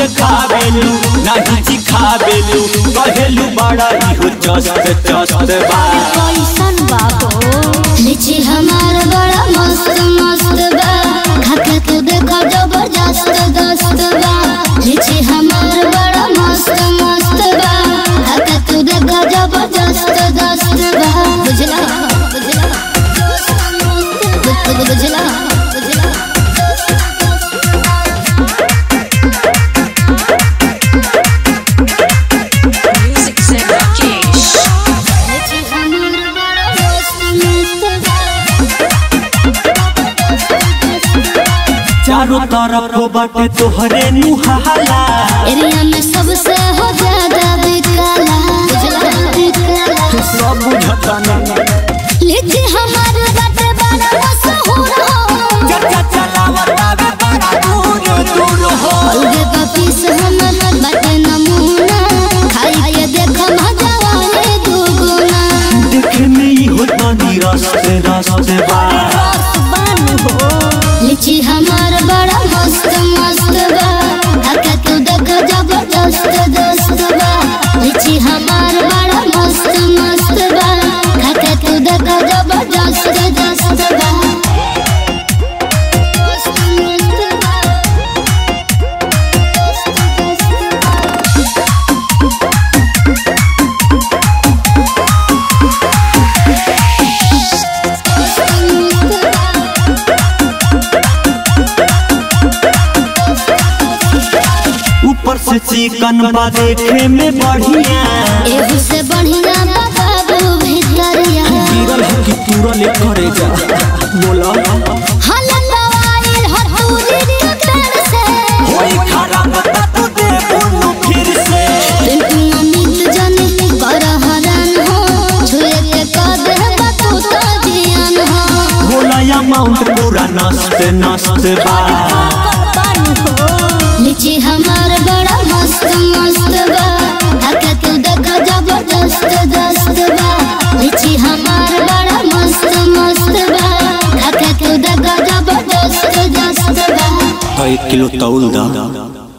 देखावेलू नहीं चिखावेलू कहेलू बड़ा इहो चस्त चस्त बा कैसन बाबो लीची हमार बड़ा मस्त मस्त बा खाके तू देखा जबरदस्त दस्त बा लीची हमार बड़ा मस्त मस्त बा खाके तू देखा जबरदस्त दस्त बा बुझला बुझला बुझ- बुझला बुझला Music said Rakesh. लीची हमार बड़ा मस्त मस्त बा चारों तरफ बाटे तोहरे नुहाला एरिया में सबसे हो ज्यादा बिकाला बिकाला सब बुझता नहीं लीची हमार बाटे बड़ा मशहूर हो चर्चा चलावता बे बड़ा दूर दूर हो अलगे पपीस हमर बाटे नमूना खाई के देख मजा वाले दुगुना देखे में ही होता नी रास्ते रास्ते बा लीची हमार बड़ा मस्त मस्त बा आके तू देख जबरदस्त दस्त बा लीची हमार बड़ा मस्त मस्त बा खाके तू देख जबरदस्त दस्त बा मस्त मस्त बा ऊपर से चिकन बा देखे में बढ़िया एहू से बढ़िया बाबू भितरिया गिरल है कि तुरल करे जा बोला हलन दवाई हटूरी कतर से होई खराब ता तू दे बुनु फिर से पिंटू अमित जन कर हरन हो छुए के कदे बतू तो जियन हो बोला अमाउंट पूरा नस्त नस्त बा लीची हमार बड़ा मस्त मस्त बा आके तू देख जबरदस्त दस्त बा लीची हमार बड़ा मस्त मस्त बा आके तू देख जबरदस्त दस्त बा एक किलो तौल दा